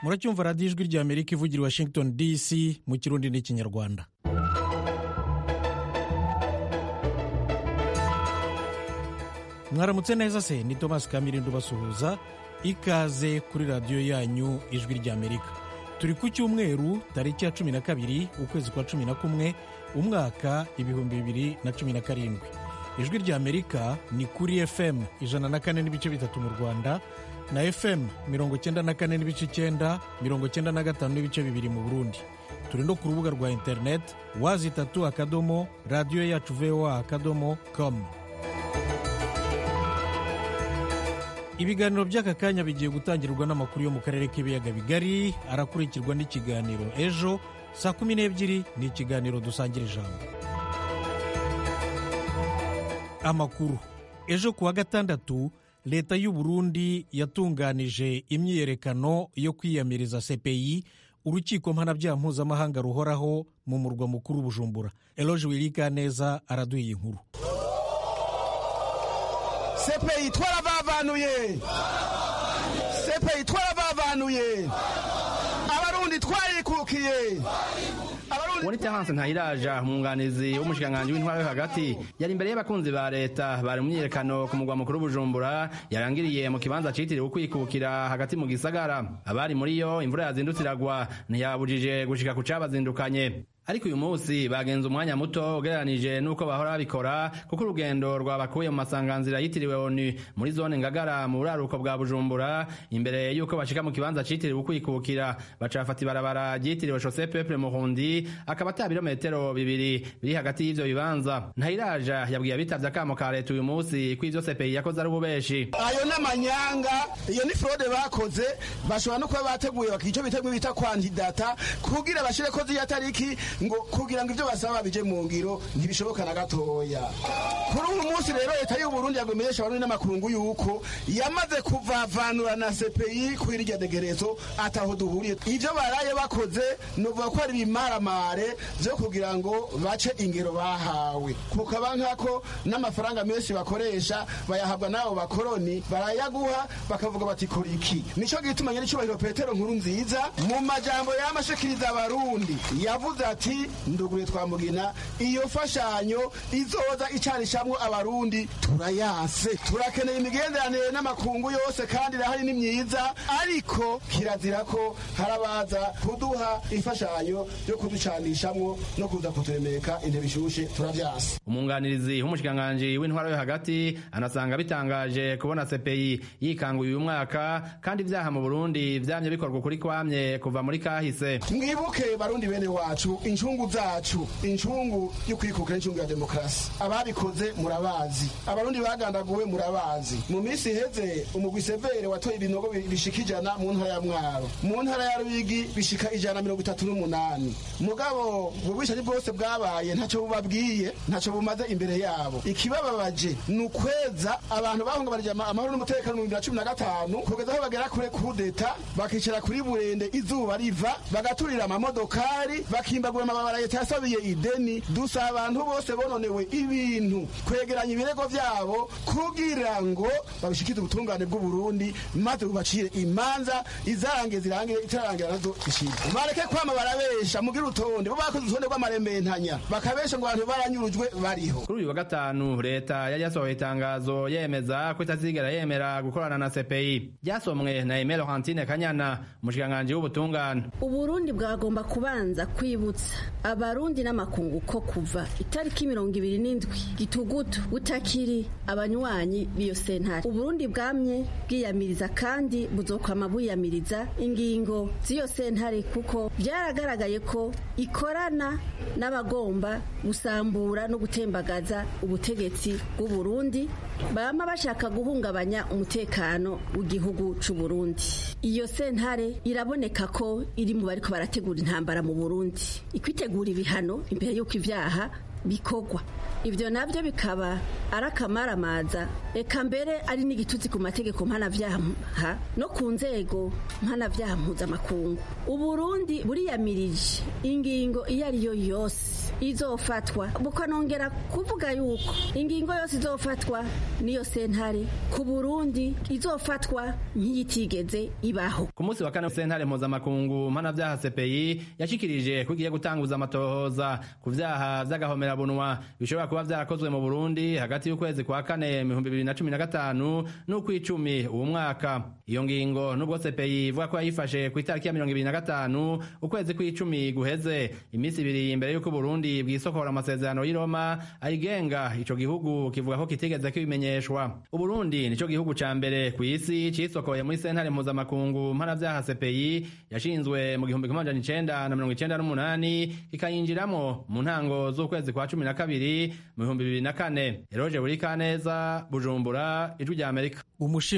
muracyumva radiyo ijwi rya amerika ivugira i washington dc mu kirundi n'ikinyarwanda mwaramutse neza se ni thomas kamirinda ubasuhuza ikaze kuri radiyo yanyu ijwi rya amerika turi ku cyumweru tariki ya cumi na kabiri ukwezi kwa cumi na kumwe umwaka ibihumbi bibiri na cumi na karindwi ijwi rya amerika ni kuri fm ijana na kane n'ibice bitatu mu rwanda na fm mirongo icyenda na kane n'ibice icyenda mirongo icyenda na gatanu n'ibice bibiri mu burundi turi no ku rubuga rwa interineti wazi itatu akadomo radiyo yacu voa akadomo komu ibiganiro by'aka kanya bigiye gutangirwa n'amakuru yo mu karere k'ibiyaga bigari arakurikirwa n'ikiganiro ejo saa kumi n'ebyiri ni ikiganiro dusangira ijambo amakuru ejo ku wa gatandatu leta y'u Burundi yatunganije imyiyerekano yo kwiyamiriza cpi urukiko mpanabyaha mpuzamahanga ruhoraho mu murwa mukuru bujumbura eloge wirikaneza araduha iyi nkuru sepeyi twarabavanuye sepeyi twarabavanuye abarundi twarikukiye uretse hansi ntayiraja umwunganizi w'umushikiranganji w'intwaro yo hagati yari imbere y'abakunzi ba leta bari mu myiyerekano ku mugwa mukuru bujumbura yarangiriye mu kibanza citiriwe ukwikukira hagati mu gisagara abari muri yo imvura yazindutse iragwa ntiyabujije gushika ku cabazindukanye ariko uyu munsi bagenze umwanya muto ugereranije n'uko bahora babikora kuko urugendo rwabakuye mu masanganzira yitiriwe onu muri zone ngagara mu buraruko bwa bujumbura imbere y'uko bashika mu kibanza citiriwe ukwikukira bacafata ibarabara ryitiriwe shose peple muhundi akaba ata birometero bibiri biri hagati y'ivyo bibanza ntayiraja yabwiye abitavye akamo ka leta uyu munsi ko ivyo sepeyi yakoze ari ububeshi ayo n'amanyanga iyo ni frode bakoze bashobora no kuba bateguye bakica ico biteguye bita kwandidata kugira bashireko z'iyo tariki ngo kugira ngo ibyo basaba bije mu ngiro ntibishoboka na gatoya kuri uyu munsi rero leta y'u Burundi yagomenyesha abarundi n'amakungu yuko yamaze kuvavanura na CPI ku iryo degerezo ataho duhuriye ivyo baraye bakoze novuga ko ari ibimaramare vyo kugira ngo bace ingero bahawe kukaba nkako n'amafaranga menshi bakoresha bayahabwa n'abo bakoroni barayaguha bakavuga bati kora iki nico gituma nyir'icyubahiro petero nkuru nziza mu majambo y'amashikiriza abarundi yavuze ati ati ndugure twamugina iyo fashanyo izoza icanishamwo abarundi turayase turakeneye imigenderanire n'amakungu yose kandi irahari ni myiza ariko kirazira ko harabaza kuduha imfashanyo yo kuducanishamwo no kuza kuturemeka intebe ishushe turavyase umwunganirizi w'umushikiranganji w'intwaro yo hagati anasanga bitangaje kubona CPI yikanguye uyu mwaka kandi ivyaha mu Burundi vyamye bikorwa ukuri kwamye kuva muri kahise mwibuke barundi bene wacu inshungu zacu inshungu y'ukwikukira inshungu ya demokarasi ababikoze murabazi abarundi bagandaguwe murabazi mu minsi iheze umugwi severe watoye ibinogo bishika ijana mu ntara ya mwaro mu ntara ya ruyigi bishika ijana mirongo itatu n'umunani mugabo ubwishaje bwose bwabaye ntacyo bubabwiye ntacyo bumaze imbere yabo ikibababaje ni ukweza abantu bahungabanije amahoro n'umutekano mu bibiri na cumi na gatanu kugeza aho bagera kure kudeta bakicara kuri burende izuba riva bagaturira amamodokari bakimbaga kugura amabara leta yasabiye ideni dusa abantu bose bononewe ibintu kwegeranya ibirego vyabo kugira ngo babishikize ubutungane bw'uburundi maze bubacire imanza izarange zirangire itararangira nazo ishire bareke kwama barabesha mugire urutonde bo bakoze urutonde rw'amarembentanya bakabesha ngo abantu baranyurujwe bariho kuri uyu wa gatanu leta yari yasohoye itangazo yemeza ko itazigera yemera gukorana na CPI ryasomwe na Aimé Laurentine Kanyana umushikiranganji w'ubutungane uburundi bwagomba kubanza kwibutsa abarundi n'amakungu ko kuva itariki mirongo ibiri n'indwi gitugutu utakiri abanywanyi b'iyo sentare uburundi bwamye bwiyamiriza kandi buzokwama bwiyamiriza ingingo z'iyo sentare kuko byaragaragaye ko ikorana n'abagomba gusambura no gutembagaza ubutegetsi bw'uburundi bama bashaka guhungabanya umutekano w'igihugu c'uburundi iyo sentare iraboneka ko iri mu bariko barategura intambara mu burundi ikwitegura ibihano imbere y'uko ibyaha bikorwa ibyo nabyo bikaba ari akamaramada reka mbere ari n'igitutsi ku mategeko mpanabyaha no ku nzego mpanabyaha mpuzamakungu uburundi buriyamirije ingingo iyo ari yo yose izofatwa bukanongera kuvuga yuko ingingo yose izofatwa n'iyo sentare ku burundi izofatwa nk'iyitigeze ibaho ku munsi wa kane sentare mpuzamakungu mpanabyaha sepeyi yashikirije ko igiye gutanguza amatohoza ku byaha by'agahomerabunwa bishobora kuba byarakozwe mu burundi hagati y'ukwezi kwa kane ibihumbi bibiri na cumi na gatanu n'ukw'icumi uwo mwaka iyo ngingo n'ubwo sepeyi ivuga ko yayifashe ku itariki ya mirongo ibiri na gatanu ukwezi kw'icumi guheze iminsi ibiri imbere y'uko uburundi bwisokora amasezerano y'i roma ayigenga ico gihugu kivuga ko kitigeze kibimenyeshwa uburundi nico gihugu ca mbere ku isi cisokoye muri sentare mpuzamakungu mpanavyaha sepeyi yashinzwe mu gihumbi kimwe majana icenda na mirongo icenda n'umunani kikayinjiramwo mu ntango z'ukwezi kwa cumi na kabiri mu bihumbi bibiri na kane eroje burikaneza bujumbura ijwi rya amerika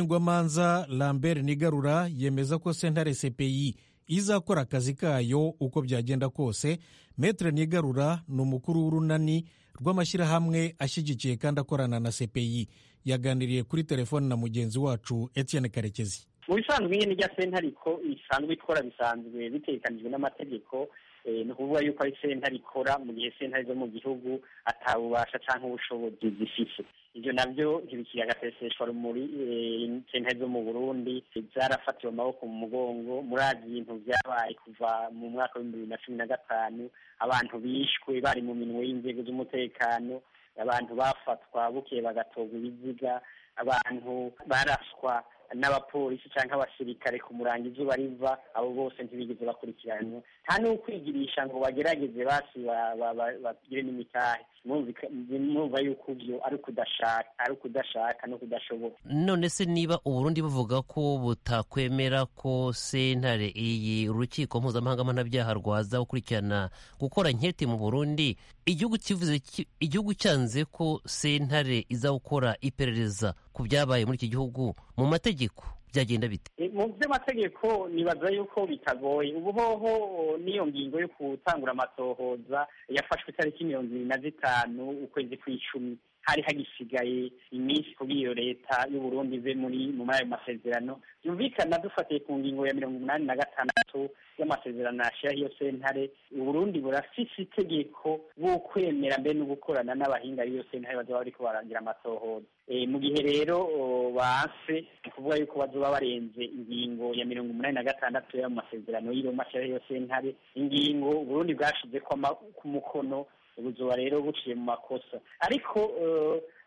umushingwamanza lambert nigarura yemeza ko sentare sepeyi izakora akazi kayo uko byagenda kose metre nigarura ni umukuru w'urunani rw'amashyirahamwe ashyigikiye kandi akorana na sepeyi yaganiriye kuri telefone na mugenzi wacu etienne karekezi mu bisanzwe nyine rya sentariko isanzwe ikora bisanzwe bitekanijwe n'amategeko ni ukuvuga yuko ari sentare ikora mu gihe sentare zo mu gihugu atabubasha cyangwa ubushobozi zifite ibyo nabyo ntibikiri agaseseshwa rumuri sentare zo mu burundi zarafatiwe amaboko mu mugongo muri ibintu byabaye kuva mu mwaka w'ibihumbi bibiri na cumi na gatanu abantu bishwe bari mu minwe y'inzego z'umutekano abantu bafatwa bukeye bagatorwa ibiziga abantu baraswa n'abapolisi cyangwa abasirikare ku murango izuba riva abo bose ntibigeze bakurikiranwa nta n'ukwigirisha ngo bagerageze basi bagire n'imitahe mwumva yuko ibyo ari ukudashaka no kudashoboka none se niba uburundi buvuga ko butakwemera ko sentare iyi urukiko mpuzamahanga mpanabyaha rwaza gukurikirana gukora nketi mu burundi igihugu kivuze igihugu cyanze ko sentare iza gukora iperereza ku byabaye muri iki gihugu mu mategeko byagenda bite mu by'amategeko nibaza yuko bitagoye ubuhoho n'iyo ngingo yo gutangura amatohoza yafashwe itariki mirongo ibiri na zitanu ukwezi kw'icumi hari hagisigaye iminsi kugira iyo leta y'uburundi ive muri mu ayo masezerano yumvikana dufatiye ku ngingo ya mirongo inani na gatandatu y'amasezerano yashyiraho iyo sentare uburundi burafise itegeko bw'ukwemera mbere no gukorana n'abahinga b'iyo sentare bazaba bariko baragira amatohoza mu gihe rero banse ni ukuvuga yuko bazoba barenze ingingo ya mirongo umunani na gatandatu y'ayo masezerano y'iroma ashyiraho iyo sentare ingingo uburundi bwashize ku mukono ubuzima rero buciye mu makosa ariko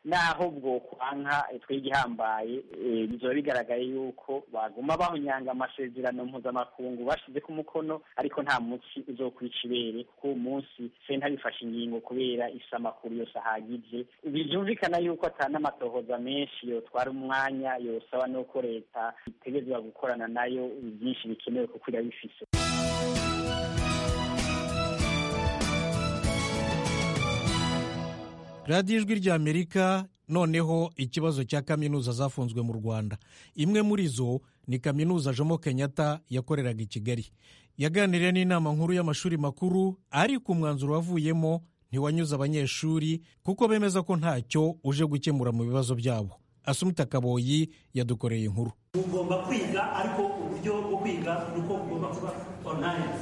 naho bwokwanka twe igihambaye bizoba bigaragaye yuko baguma bahunyanga amasezerano mpuzamakungu bashyize ku mukono ariko nta munsi uzokwica ibere kuko uwo munsi sentare ifashe ingingo kubera isa amakuru yose ahagije byumvikana yuko atana amatohoza menshi yotwara umwanya yosaba n'uko leta itegerezwa gukorana nayo byinshi bikenewe kuko irabifise radiyo ijwi ry'amerika noneho ikibazo cya kaminuza zafunzwe mu rwanda imwe muri zo ni kaminuza jomo kenyatta yakoreraga i kigali yaganiriye n'inama nkuru y'amashuri makuru ariko umwanzuro wavuyemo ntiwanyuze abanyeshuri kuko bemeza ko ntacyo uje gukemura mu bibazo byabo asumita kaboyi yadukoreye inkuru ugomba kwiga ariko uburyo bwo kwiga ni uko ugomba kuba onayini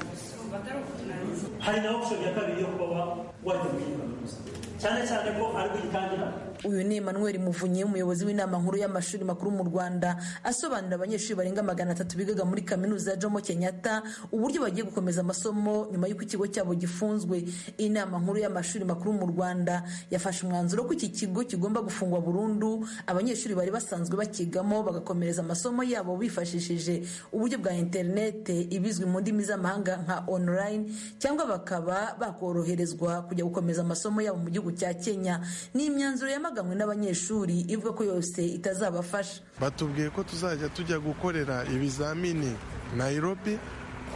hari na opusiyoni ya kabiri yo kuba wajya mu kaminuza cyane cyane ko ariko gitangira uyu ni Emmanuel Muvunyi umuyobozi w'inama nkuru y'amashuri makuru mu Rwanda asobanurira abanyeshuri barenga magana atatu bigaga muri kaminuza ya Jomo Kenyatta uburyo bagiye gukomeza amasomo nyuma y'uko ikigo cyabo gifunzwe inama nkuru y'amashuri makuru mu Rwanda yafashe umwanzuro ko iki kigo kigomba gufungwa burundu abanyeshuri bari basanzwe bakigamo bagakomereza amasomo yabo bifashishije uburyo bwa internet ibizwi mu ndimi z'amahanga nka online cyangwa bakaba bakoroherezwa kujya gukomeza amasomo yabo mu gihugu cya Kenya ni imyanzuro ya yamaganwe n'abanyeshuri ivuga ko yose itazabafasha batubwiye ko tuzajya tujya gukorera ibizamini Nairobi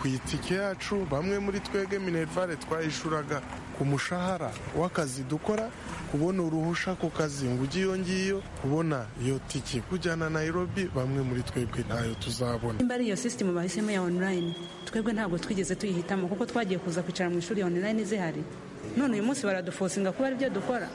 ku itike yacu bamwe muri twebwe minerivare twayishuraga ku mushahara w'akazi dukora kubona uruhusha ku kazi ngo ujye iyo ngiyo kubona iyo tike kujyana Nairobi bamwe muri twebwe ntayo tuzabona nimba ari iyo sisitemu bahisemo ya onurayini twebwe ntabwo twigeze tuyihitamo kuko twagiye kuza kwicara mu ishuri onurayini zihari none uyu munsi baradufosinga kuba aribyo dukora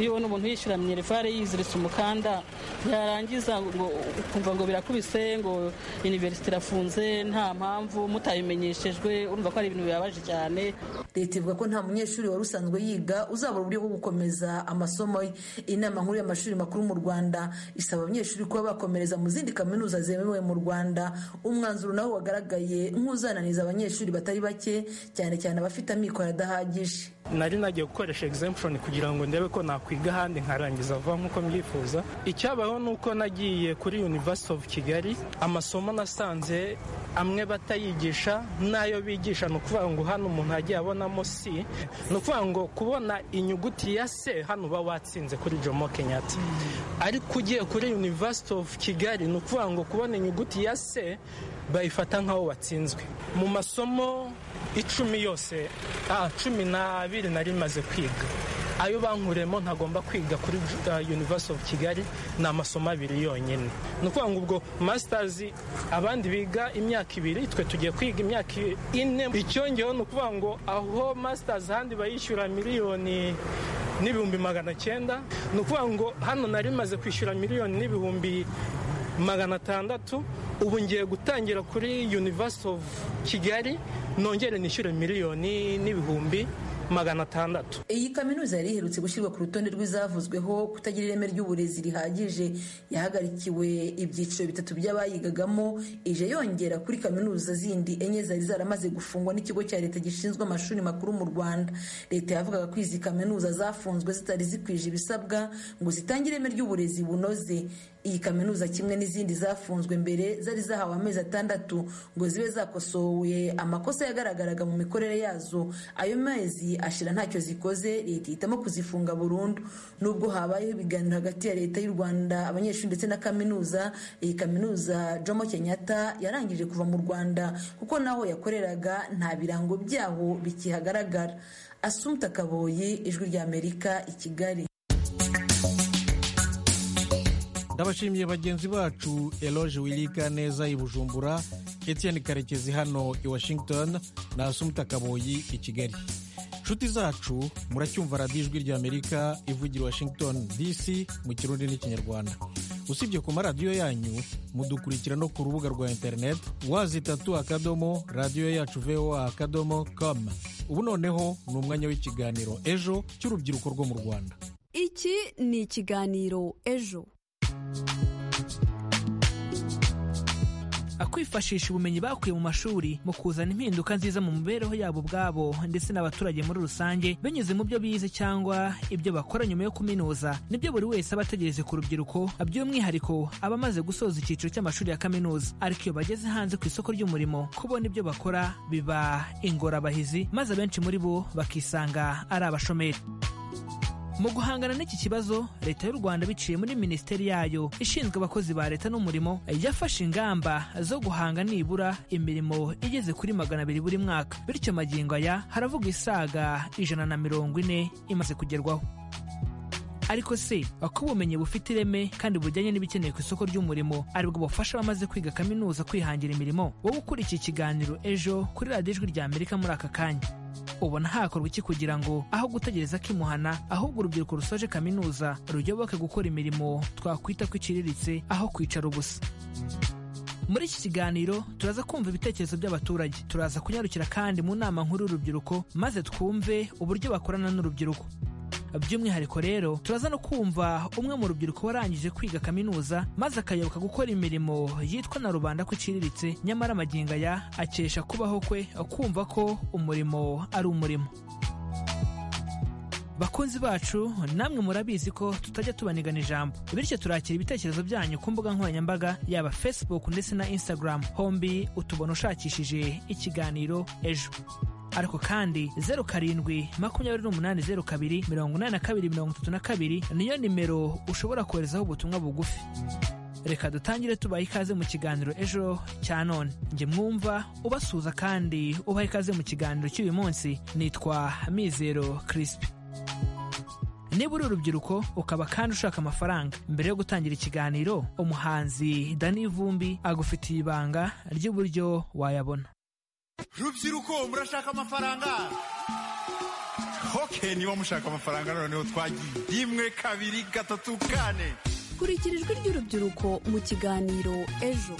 iyo ubona umuntu yishyura minerivare yiziritse umukanda yarangiza ngo ukumva ngo birakubise ngo iniverisite irafunze nta mpamvu mutabimenyeshejwe urumva ko ari ibintu bibabaje cyane leta ivuga ko nta munyeshuri wari usanzwe yiga uzabura uburyo bwo gukomeza amasomo ye inama nkuru y'amashuri makuru mu rwanda isaba abanyeshuri kuba bakomereza mu zindi kaminuza zemewe mu rwanda umwanzuro nawo wagaragaye nk'uzananiza abanyeshuri batari bake cyane cyane abafite amikoro adahagije nari nagiye gukoresha exemption kugira ngo ndebe ko nakwiga ahandi nkarangiza vuba nk'uko mbyifuza icyabaho ni uko nagiye kuri university of kigali amasomo nasanze amwe batayigisha n'ayo bigisha ni ukuvuga ngo hano umuntu agiye abonamo si ni ukuvuga ngo kubona inyuguti ya se hano uba watsinze kuri jomo kenyatta ariko ugiye kuri university of kigali ni ukuvuga ngo kubona inyuguti ya se bayifata nk'aho watsinzwe mu masomo icumi yose ah, cumi n'abiri nari maze kwiga ayo bankuremo ntagomba kwiga kuri uh, university of kigali ni amasomo abiri yonyine ni ukuvuga ngo ubwo masters abandi biga imyaka ibiri twe tugiye kwiga imyaka ine icyongeho ni ukuvuga ngo aho masters ahandi bayishyura miliyoni n'ibihumbi magana cyenda ni ukuvuga ngo hano nari maze kwishyura miliyoni n'ibihumbi magana atandatu ubu ngiye gutangira kuri university of kigali nongere nishyure miliyoni n'ibihumbi magana atandatu iyi kaminuza yari iherutse gushyirwa ku rutonde rw'izavuzweho kutagira ireme ry'uburezi rihagije yahagarikiwe ibyiciro bitatu by'abayigagamo ije yongera kuri kaminuza zindi enye zari zaramaze gufungwa n'ikigo cya leta gishinzwe amashuri makuru mu rwanda leta yavugaga ko izi kaminuza zafunzwe zitari zikwije ibisabwa ngo zitange ireme ry'uburezi bunoze iyi kaminuza kimwe n'izindi zafunzwe mbere zari zahawe amezi atandatu ngo zibe zakosowe amakosa yagaragaraga mu mikorere yazo ayo mezi ashira ntacyo zikoze leta ihitamo kuzifunga burundu nubwo habayeho ibiganiro hagati ya leta y'u rwanda abanyeshuri ndetse na kaminuza iyi kaminuza jomo kenyatta yarangije kuva mu rwanda kuko naho yakoreraga nta birango byaho bikihagaragara asumta kaboyi ijwi ry'amerika i kigali ndabashimiye bagenzi bacu eloge wirika neza i bujumbura etienne karekezi hano i washington na asumuta kaboyi i kigali nshuti zacu muracyumva radiyo ijwi ry'amerika ivugira washington dc mu kirundi n'ikinyarwanda usibye ku maradiyo yanyu mudukurikira no ku rubuga rwa interineti wazitatu akadomo radiyo yacu voa akadomo com ubu noneho ni umwanya w'ikiganiro ejo cy'urubyiruko rwo mu rwanda iki ni ikiganiro ejo akwifashisha ubumenyi bakuye mu mashuri mu kuzana impinduka nziza mu mibereho yabo ubwabo ndetse n'abaturage muri rusange binyuze mu byo bize cyangwa ibyo bakora nyuma yo kuminuza nibyo buri wese aba ategereje ku rubyiruko by'umwihariko aba amaze gusoza icyiciro cy'amashuri ya kaminuza ariko iyo bageze hanze ku isoko ry'umurimo kubona ibyo bakora biba ingorabahizi maze abenshi muri bo bakisanga ari abashomeri mu guhangana n'iki kibazo leta y'u rwanda biciye muri minisiteri yayo ishinzwe abakozi ba leta n'umurimo yafashe ingamba zo guhanga nibura imirimo igeze kuri magana abiri buri mwaka bityo magingo aya haravuga isaga ijana na mirongo ine imaze kugerwaho ariko se ko ubumenyi bufite ireme kandi bujyanye n'ibikenewe ku isoko ry'umurimo aribwo bufasha abamaze kwiga kaminuza kwihangira imirimo wowe ukurikiye ikiganiro ejo kuri radiyo ijwi rya amerika muri aka kanya ubona hakorwa iki kugira ngo aho gutegereza kimuhana ahubwo urubyiruko rusoje kaminuza ruyoboke gukora imirimo twakwita ko iciriritse aho kwicara ubusa muri iki kiganiro turaza kumva ibitekerezo by'abaturage turaza kunyarukira kandi mu nama nkuru y'urubyiruko maze twumve uburyo bakorana n'urubyiruko by'umwihariko rero turaza no kumva umwe mu rubyiruko warangije kwiga kaminuza maze akayoboka gukora imirimo yitwa na rubanda ko iciriritse nyamara amagingo aya akesha kubaho kwe kumva ko umurimo ari umurimo bakunzi bacu namwe murabizi ko tutajya tubanigana ijambo bityo turakira ibitekerezo byanyu ku mbuga nkoranyambaga yaba facebook ndetse na instagram hombi utubona ushakishije ikiganiro ejo ariko kandi zeru karindwi makumyabiri n'umunani zeru kabiri mirongo inani na kabiri mirongo itatu na kabiri niyo nimero ushobora koherezaho ubutumwa bugufi reka dutangire tubaha ikaze mu kiganiro ejo cya none njye mwumva ubasuhuza kandi ubaha ikaze mu kiganiro cy'uyu munsi nitwa mizero kirisipi niba uri urubyiruko ukaba kandi ushaka amafaranga mbere yo gutangira ikiganiro umuhanzi dani vumbi agufitiye ibanga ry'uburyo wayabona rubyiruko murashaka amafaranga oke niba mushaka amafaranga noneho twagiye rimwe kabiri gatatu kane kurikira ijwi ry'urubyiruko mu kiganiro ejo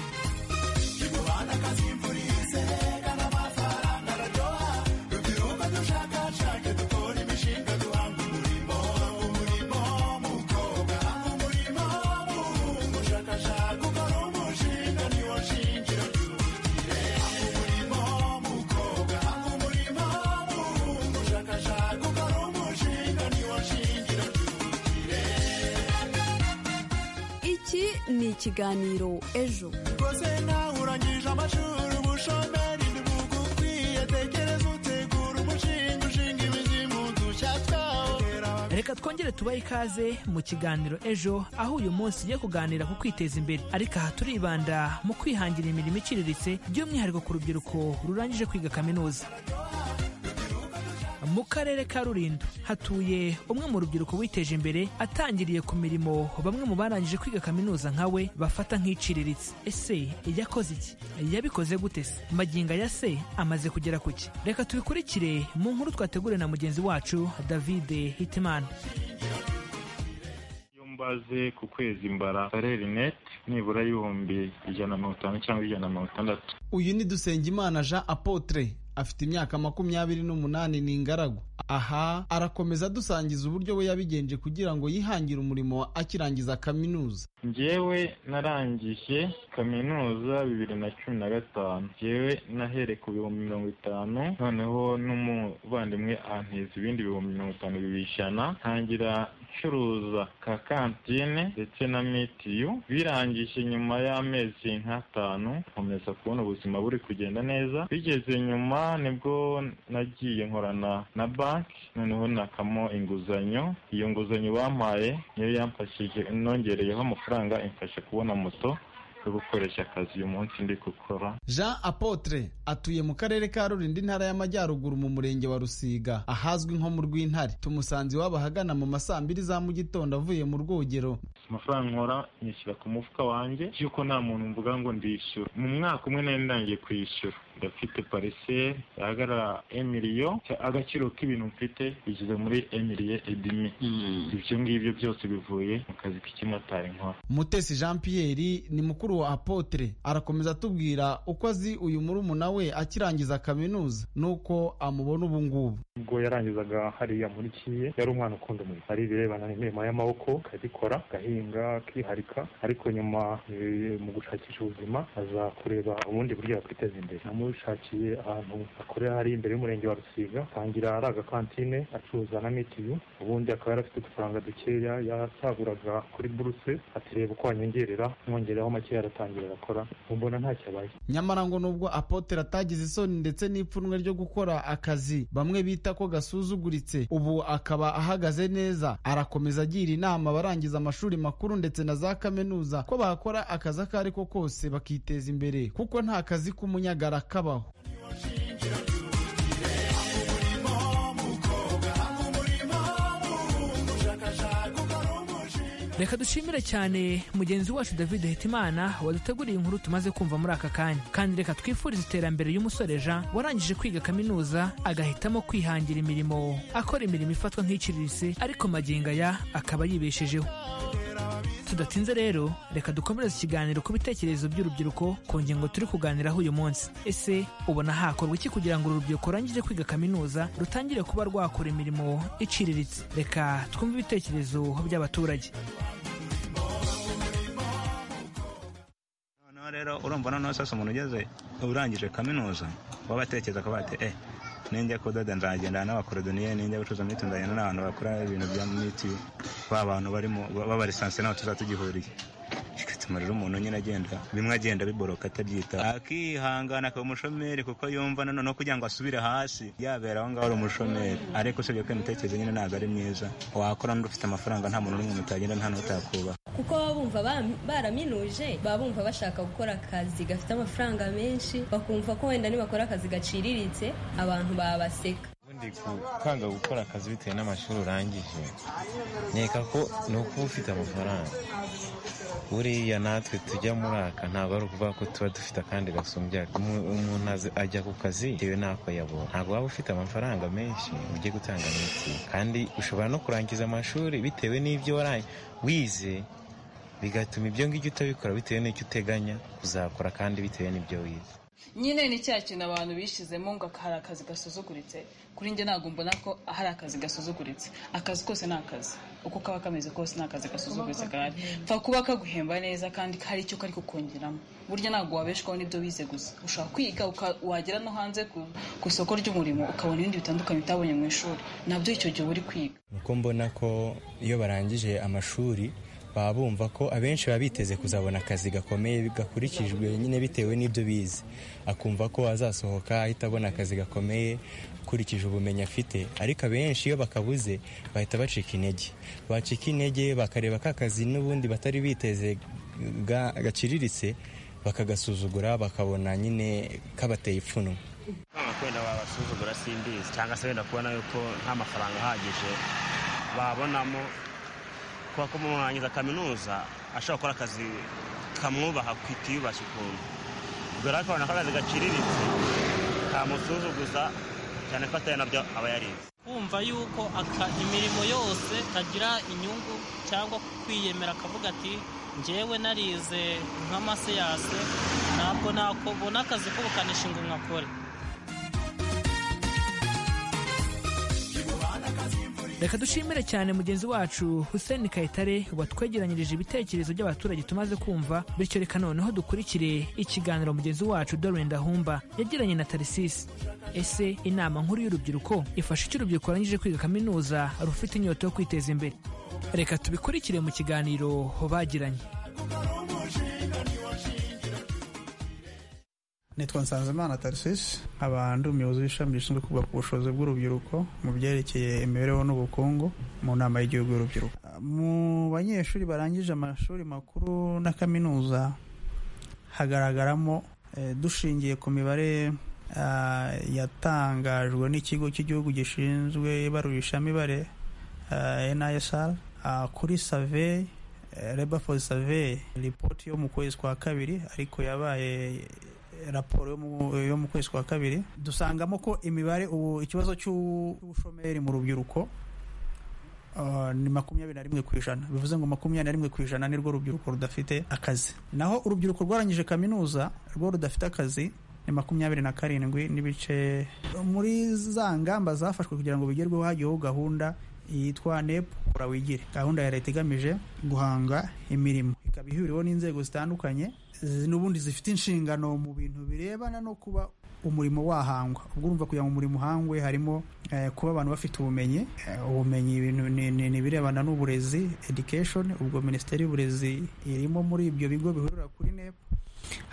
iki ni ikiganiro ejo rwose nawe urangije amashuri ubushomeri ntibugukwiye tekereza utegura umushinga ushinga imizi mu dushya twawo reka twongere tubahe ikaze mu kiganiro ejo aho uyu munsi ugiye kuganira ku kwiteza imbere ariko aha turibanda mu kwihangira imirimo iciriritse by'umwihariko ku rubyiruko rurangije kwiga kaminuza mu karere ka rulindo hatuye umwe mu rubyiruko witeje imbere atangiriye ku mirimo bamwe mu barangije kwiga kaminuza nkawe bafata nk'iciriritse ese yakoze iki yabikoze gute se magingo ya se amaze kugera ku ki reka tubikurikire mu nkuru twateguriwe na mugenzi wacu david hitimana mbaze ku kwezi mbara salere net nibura y'ibihumbi ijana na mirongo itanu cyangwa ijana na mirongo itandatu uyu ni dusengimana jean apotre afite imyaka makumyabiri n'umunani ni ingaragu aha arakomeza dusangiza uburyo we yabigenje kugira ngo yihangire umurimo akirangiza kaminuza njyewe narangije kaminuza bibiri na cumi na gatanu njyewe nahere ku bihumbi mirongo itanu noneho n'umuvandimwe anteza ibindi bihumbi mirongo itanu bibiri ijana ntangira ncuruza ka kantine ndetse na mitiyu birangije nyuma y'amezi nk'atanu nkomeza kubona ubuzima buri kugenda neza bigeze nyuma nibwo nagiye nkorana na banki noneho nakamo inguzanyo iyo nguzanyo bampaye niyo yamfashije nongereyeho amafaranga imfasha kubona moto yo gukoresha akazi uyu munsi ndi gukora jean apotre atuye mu karere ka rulindo intara y'amajyaruguru mu murenge wa rusiga ahazwi nko mu rw'intare tumusanze iwabo ahagana mu ma saa mbiri za mu gitondo avuye mu rwogero amafaranga nkora nyishyira ku mufuka wanjye yuko nta muntu mvuga ngo ndishyura mu mwaka umwe nari ndangiye kwishyura ndafite pariseri ahagarara emiliyo agaciro k'ibintu mfite bigeze muri emiliye edimi ibyo ngibyo byose bivuye mu kazi k'ikimotari nkora mutesi jean pierre ni mukuru wa apotre arakomeza atubwira uko azi uyu murumuna we akirangiza kaminuza n'uko amubona ubu ngubu ubwo yarangizaga hariya muri kiye yari umwana ukunda umurimo hari ibirebana n'imirimo y'amaboko akabikora agahinga akiharika ariko nyuma eh, mu gushakisha ubuzima aza kureba ubundi buryo yakwiteza imbere namushakiye ahantu akorera hari imbere y'umurenge wa rusiga atangira ari agakantine acuruza na mitiyu ubundi akaba yarafite udufaranga dukeya yasaguraga kuri buruse ati reba uko wanyongerera mwongeraho makeya aratangira arakora mbona ntacyo abaye nyamara ngo nubwo apotre atagize isoni ndetse n'ipfunwe ryo gukora akazi bamwe bita ko gasuzuguritse ubu akaba ahagaze neza arakomeza agira inama abarangiza amashuri makuru ndetse na za kaminuza ko bakora akazi ako ari ko kose bakiteza imbere kuko nta kazi k'umunyagara kabaho reka dushimire cyane mugenzi wacu david hitimana waduteguriye inkuru tumaze kumva muri aka kanya kandi reka twifurize iterambere y'umusore jean warangije kwiga kaminuza agahitamo kwihangira imirimo akora imirimo ifatwa nk'iciriritse ariko magingo aya akaba yibeshejeho tudatinze rero reka dukomereze ikiganiro ku bitekerezo by'urubyiruko ku ngingo turi kuganiraho uyu munsi ese ubona hakorwa iki kugira ngo uru rubyiruko rurangije kwiga kaminuza rutangire kuba rwakora imirimo iciriritse reka twumve ibitekerezo by'abaturage noneho rero urumva noneho sasa umuntu ugeze urangije kaminuza baba batekereza kuba bati eh ninjya kudoda nzagendana n'abakorodoniye ninjya gucuruza mitiyu nzagenda n'abantu bakora ibintu bya mitiyu ba bantu barimo babarisanse n'aho tuzaba tugihuriye bigatuma rero umuntu nyine agenda bimwe agenda biboroka atabyita akihangana akaba umushomeri kuko yumva noneho kugira ngo asubire hasi yabera aho ngaho ari umushomeri ariko usibye ko imitekerereze nyine ntabwo ari myiza wakora n'ufite amafaranga nta muntu n'umwe mutagira nta n'utakubaha kuko baba bumva ba- baraminuje baba bumva bashaka gukora akazi gafite amafaranga menshi bakumva ko wenda nibakora akazi gaciriritse abantu babaseka ubundi gukanga gukora akazi bitewe n'amashuri urangije nkeka ko ni ukuba ufite amafaranga buriya natwe tujya muri aka ntabwo ari ukuvuga ko tuba dufite akandi gasumbya Umu- umuntu azi- ajya ku kazi bitewe n'ako yabonye ntabwo waba ufite amafaranga menshi ugiye gutanga mitiyu kandi ushobora no kurangiza amashuri bitewe n'ibyo warangije wize bigatuma ibyo ngibyo utabikora bitewe n'icyo uteganya kuzakora kandi bitewe n'ibyo wize nyine ni cya kintu abantu bishyizemo ngo hari akazi gasuzuguritse kuri njye ntabwo mbona ko hari akazi gasuzuguritse akazi kose ni akazi uko kaba kameze kose ni akazi gasuzuguritse gahari pfa kuba kaguhemba neza kandi hari icyo kari kukongeramo burya ntabwo wabeshwaho n'ibyo wize gusa ushobora kwiga uka- wagera no hanze ku- ku isoko ry'umurimo ukabona ibindi bitandukanye utabonye mu ishuri nabyo icyo gihe uba uri kwiga uko mbona ko iyo barangije amashuri baba bumva ko abenshi baba biteze kuzabona akazi gakomeye gakurikijwe nyine bitewe n'ibyo bize akumva ko azasohoka ahita abona akazi gakomeye ukurikije ubumenyi afite ariko abenshi iyo bakabuze bahita bacika intege bacika intege bakareba ka kazi n'ubundi batari biteze ga- gaciriritse bakagasuzugura bakabona nyine kabateye ipfunwe wenda wabasuzugura simbizi cyangwa se wenda kubona yuko nta mafaranga ahagije babonamo kuba ko umuntu warangiza kaminuza ashobora gukora akazi kamwubaha ku itiyubashye ukuntu dore ko akabona akazi gaciriritse kamusuzuguza cyane ko atari nabyo aba yarize kumva yuko aka imirimo yose kagira inyungu cyangwa kwiyemera akavuga ati njyewe narize nk'amaseyase ntabwo nakubona akazi k'ubukanishi ngo nkakore reka dushimire cyane mugenzi wacu hussein kayitare watwegeranyirije ibitekerezo by'abaturage tumaze kumva bityo reka noneho dukurikire ikiganiro mugenzi wacu Doreen Dahumba yagiranye na tarisisi ese inama nkuru y'urubyiruko ifasha icyo urubyiruko rurangije kwiga kaminuza rufite inyota yo kwiteza imbere reka tubikurikire mu kiganiro bagiranye nitwa nsanzimana tarisisi nkaba ndi umuyobozi w'ishami rishinzwe kuvuga ku bushobozi bw'urubyiruko mu byerekeye imibereho n'ubukungu mu nama y'igihugu y'urubyiruko mu banyeshuri barangije amashuri makuru na kaminuza hagaragaramo eh, dushingiye ku mibare ah, yatangajwe n'ikigo cy'igihugu gishinzwe ibarurisha mibare nsr kuri survey eh, labor for survey ripoti yo mu kwezi kwa kabiri ariko yabaye raporo yo mu- yo mu kwezi kwa kabiri dusangamo ko imibare ubu ikibazo cy'ubushomeri mu rubyiruko ah, ni makumyabiri na rimwe ku ijana bivuze ngo makumyabiri na rimwe ku ijana nirwo rubyiruko rudafite akazi naho urubyiruko rwarangije kaminuza rwo rudafite akazi ni makumyabiri na karindwi n'ibice muri za ngamba zafashwe kugira ngo bigerweho hagiyeho gahunda yitwa nep kora wigire gahunda ya leta igamije guhanga imirimo ikaba ihuriweho n'inzego zitandukanye zi- n'ubundi zifite inshingano mu bintu birebana no kuba umurimo wahangwa ubwo urumva kugira ngo umurimo uhangwe harimo eh, kuba abantu bafite ubumenyi Eh, ubumenyi ibintu ni- ni ni ibirebana n'uburezi education ubwo minisiteri y'uburezi irimo muri ibyo bigo bihurira kuri nep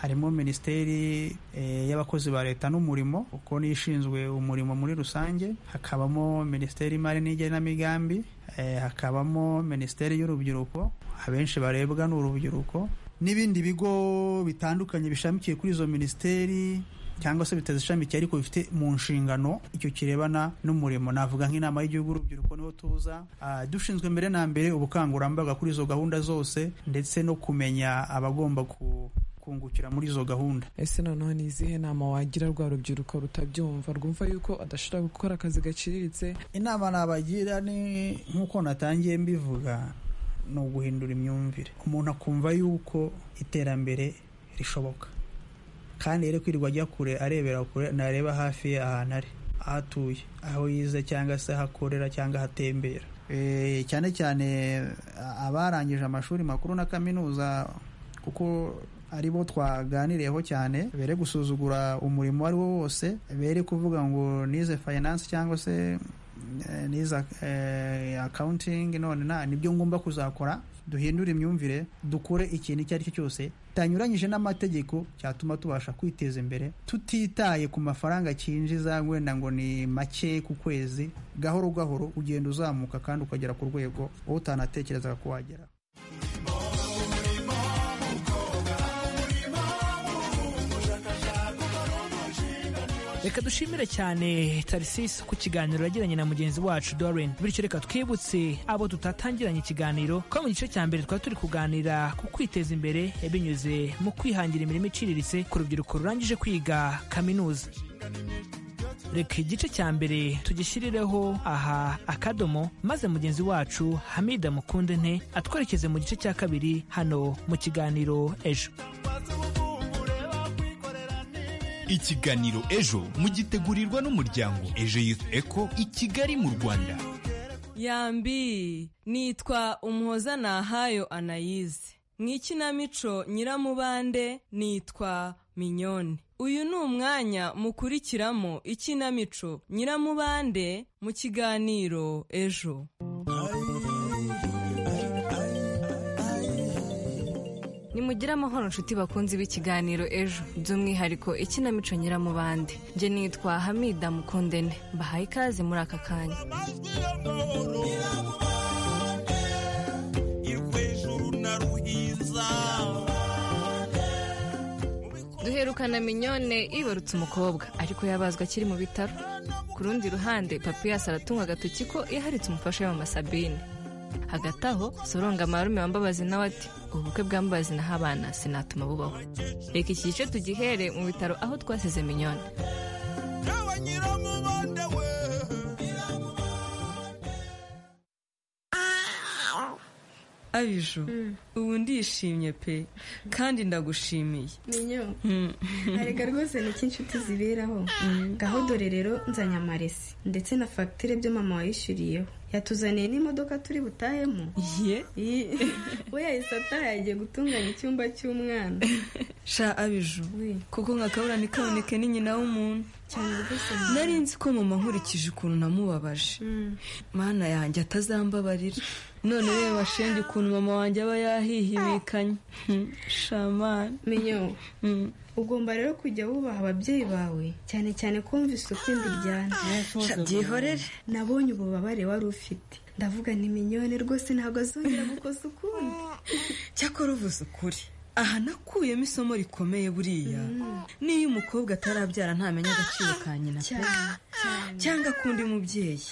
harimo minisiteri eh, y'abakozi ba leta n'umurimo kuko niyo ishinzwe umurimo muri rusange hakabamo minisiteri y'imari n'igenamigambi eh, hakabamo minisiteri y'urubyiruko abenshi barebwa ni urubyiruko n'ibindi bigo bitandukanye bishamikiye kuri izo minisiteri cyangwa se bitazishamikiye ariko bifite mu nshingano icyo kirebana n'umurimo navuga nk'inama y'igihugu urubyiruko niho tuza Ah, dushinzwe mbere na mbere ubukangurambaga kuri izo gahunda zose ndetse no kumenya abagomba ku- kungukira muri izo gahunda ese noneho ni izihe nama wagira rwa rubyiruko rutabyumva rwumva yuko adashobora gukora akazi gaciriritse inama nabagira ni nk'uko natangiye mbivuga ni uguhindura imyumvire umuntu akumva yuko iterambere rishoboka kandi rero kwirirwa ajya kure arebera kure nareba hafi ye ahantu ari aho atuye aho yize cyangwa se aho akorera cyangwa ahatembera Eh, cyane cyane a- abarangije amashuri makuru na kaminuza kuko ari bo twaganiriyeho cyane bere gusuzugura umurimo uwo ari wo wose bere kuvuga ngo nize finance cyangwa se eh, nize eh, accounting none na nibyo ngomba kuzakora duhindure imyumvire dukore ikintu icyo ari cyo cyose tanyuranyije n'amategeko cyatuma tubasha kwiteza imbere tutitaye ku mafaranga cyinjiza wenda ngo ni make ku kwezi gahoro gahoro ugenda uzamuka kandi ukagera ku rwego wowe utanatekerezaga ko wagera reka dushimire cyane tarisisi ku kiganiro yagiranye na mugenzi wacu dorin bityo reka twibutse abo tutatangiranye ikiganiro ko mu gice cya mbere twari turi kuganira ku kwiteza imbere binyuze mu kwihangira imirimo iciriritse ku rubyiruko rurangije kwiga kaminuza reka igice cya mbere tugishyirireho aha akadomo maze mugenzi wacu hamida mukunde nte atwerekeze mu gice cya kabiri hano mu kiganiro ejo ikiganiro ejo mugitegurirwa n'umuryango ejo yuth eco i kigali mu rwanda yambi nitwa umuhoza nahayo anayize mu ikinamico nyiramubande nitwa minyone uyu ni umwanya mukurikiramo ikinamico nyiramubande mu kiganiro ejo nimugire amahoro inshuti bakunzi b'ikiganiro ejo by'umwihariko ikinamico nyiramubande njye nitwa hamida mukundene mbahaye ikaze muri aka kanya duherukana minyone ibarutse umukobwa ariko yabazwa akiri mu bitaro ku rundi ruhande papiyasi aratunga agatoki ko yaharitse umufasha we Sabine hagati aho soronga marume wambabazi nawe ati ubukwe bwambabazi naho abana sinatuma bubaho reka iki gice tugihere mu bitaro aho twasize minyone abiju ubu ndishimye pe kandi ndagushimiye minyo arega rwose ni iki inshuti ziberaho ngaho dore rero nzanye amaresi ndetse na fagitire byo mama wayishyuriyeho yatuzaniye n'imodoka turi butahemo we yahise ataha yagiye gutunganya icyumba cy'umwana sha abiju kuko nka kabura ntikaboneke ni nyina w'umuntu cyane rwose nari nzi ko mama nkurikije ukuntu namubabaje mana yanjye atazambabarira none we washenge ukuntu mama wanjye aba yahihibikanye shamani minyo ugomba rero kujya wubaha ababyeyi bawe cyane cyane kumva isuku imbiryana byihorere nabonye ububabare wari ufite ndavuga ni minyone rwose ntabwo azongera gukoza ukundi cyakora uvuze ukuri aha nakuyemo isomo rikomeye buriya n'iyo umukobwa atarabyara ntamenya agaciro ka nyina pe cyangwa akunda mubyeyi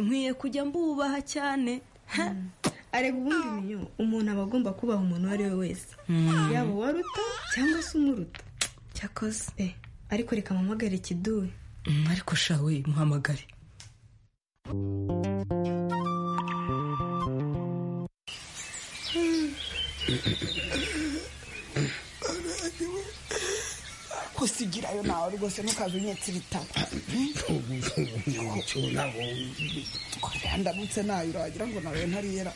nkwiye kujya mbubaha cyane arega ubundi minyo umuntu aba agomba kubaha umuntu uwo ari we wese yaba uwaruta cyangwa se umuruta cyakoze ariko reka muhamagare kiduwe ariko shawe muhamagare kusigirayo nawe rwose ntukaze unyetse ibitabo twagira ndamutse nayo uragira ngo nawe ntariyera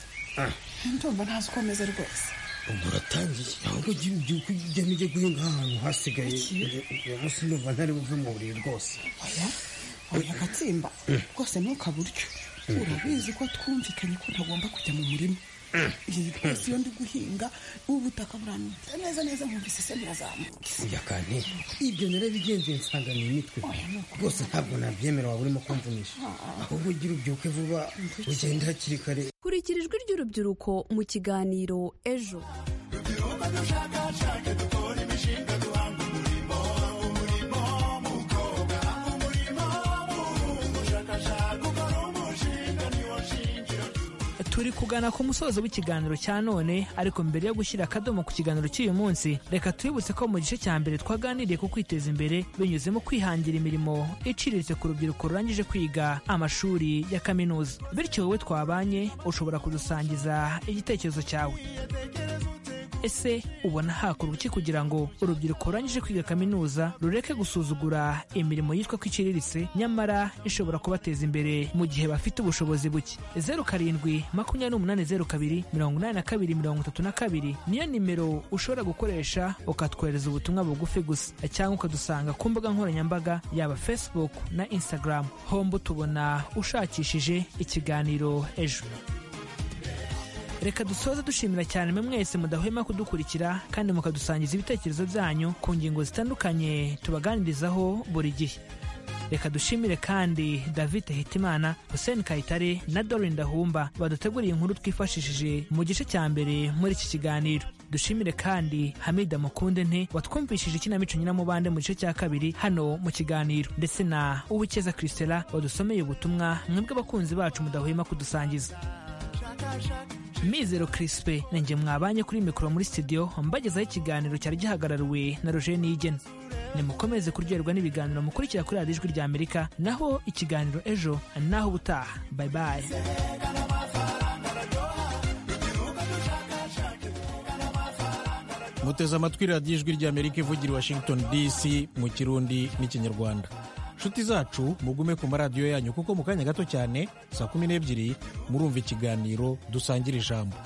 ndumva ntazi uko ameze rwose ubwo uratangiye ahubwo ujye ubyuka ujya n'ujya guhinga ahantu hasigaye uyu munsi ndumva ntari buve mu buriri rwose oya oya gatsimba rwose ntukaburyo urabizi ko twumvikanye ko ntagomba kujya mu murima iyi rwose iyo ndi guhinga ubutaka buranutse neza neza nkumvise se burazamuka oya kandi ibyo rero bigenze nsanga ni imitwe rwose ntabwo nabyemera waba urimo kumvunisha ahubwo ugira ubyuke vuba ugende hakiri kare kurikira ijwi ry'urubyiruko mu kiganiro ejo turi kugana ku musozo w'ikiganiro cya none ariko mbere yo gushyira akadomo ku kiganiro cy'uyu munsi reka twibutse ko mu gice cya mbere twaganiriye ku kwiteza imbere binyuze mu kwihangira imirimo iciriritse ku rubyiruko rurangije kwiga amashuri ya kaminuza bityo wowe twabanye ushobora kudusangiza igitekerezo cyawe ese ubona hakorwa iki kugira ngo urubyiruko rurangije kwiga kaminuza rureke gusuzugura imirimo yitwa ko iciriritse nyamara ishobora kubateza imbere mu gihe bafite ubushobozi buke zeru karindwi makumyabiri n'umunani zeru kabiri mirongo inani na kabiri mirongo itatu na kabiri niyo nimero ushobora gukoresha ukatwohereza ubutumwa bugufi gusa cyangwa ukadusanga ku mbuga nkoranyambaga yaba facebook na instagram hombo tubona ushakishije ikiganiro ejo reka dusoze dushimira cyane mwe mwese mudahwema kudukurikira kandi mukadusangiza ibitekerezo byanyu ku ngingo zitandukanye tubaganirizaho buri gihe reka dushimire kandi david hitimana hussein kayitare na dorin dahumba baduteguriye inkuru twifashishije mu gice cya mbere muri iki kiganiro dushimire kandi hamida mukunde nte watwumvishije ikinamico nyiramubande mu gice cya kabiri hano mu kiganiro ndetse na uwikeza christela wadusomeye ubutumwa mwebwe abakunzi bacu mudahwema kudusangiza mizero kirisipe nanjye mwabanye kuri mikoro muri studio mbagezaho ikiganiro cyari gihagarariwe na roger niyigena nimukomeze kuryoherwa n'ibiganiro mukurikira kuri radiyo ijwi rya amerika naho ikiganiro ejo naho ubutaha bayi bayi muteze amatwi radiyo ijwi ry'amerika ivugira i washington dc mu kirundi n'ikinyarwanda nshuti zacu mugume ku maradiyo yanyu kuko mu kanya gato cyane saa kumi n'ebyiri murumva ikiganiro dusangira ijambo